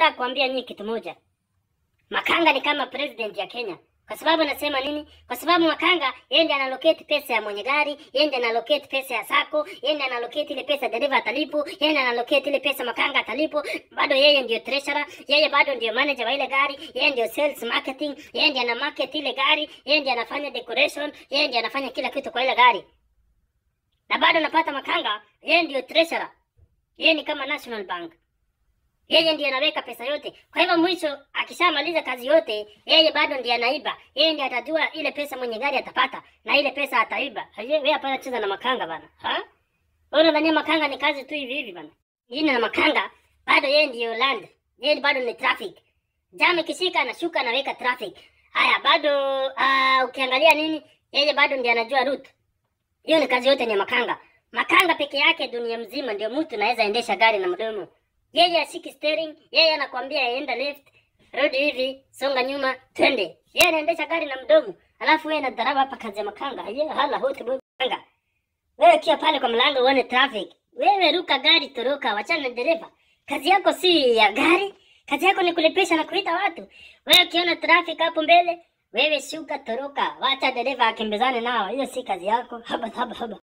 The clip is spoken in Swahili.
nataka kuambia nyinyi kitu moja. Makanga ni kama president ya Kenya. Kwa sababu nasema nini? Kwa sababu Makanga yeye ndiye analocate pesa ya mwenye gari, yeye ndiye analocate pesa ya sako, yeye ndiye analocate ile pesa dereva atalipo, yeye ndiye analocate ile pesa Makanga atalipo. Bado yeye ndio treasurer, yeye bado ndio manager wa ile gari, yeye ndio sales marketing, yeye ndiye ana market ile gari, yeye ndiye anafanya decoration, yeye ndiye anafanya kila kitu kwa ile gari. Na bado napata Makanga, yeye ndio treasurer. Yeye ni kama National Bank. Yeye ndiye anaweka pesa yote. Kwa hivyo mwisho akishamaliza kazi yote, yeye bado ndiye anaiba. Yeye ndiye atajua ile pesa mwenye gari atapata na ile pesa ataiba. Haje wewe hapana cheza na makanga bana. Ha? Wewe unadhania makanga ni kazi tu hivi hivi bana. Yeye na makanga bado yeye ndiyo land. Yeye bado ni traffic. Jam ikishika anashuka anaweka traffic. Haya bado uh, ukiangalia nini? Yeye bado ndiye anajua route. Hiyo ni kazi yote ni ya makanga. Makanga peke yake dunia mzima ndio mtu anaweza endesha gari na mdomo. Yeye ashiki steering, yeye anakwambia enda left, rudi hivi, songa nyuma, twende. Yeye anaendesha gari na mdomo. Alafu wewe unadharau hapa kazi ya makanga. Yeye hala hote boy makanga. Wewe kia pale kwa mlango uone traffic. Wewe ruka gari toroka, wachana na dereva. Kazi yako si ya gari. Kazi yako ni kulipisha na kuita watu. Wewe ukiona traffic hapo mbele, wewe shuka toroka, wacha dereva akimbizane nao. Hiyo si kazi yako. Haba haba haba.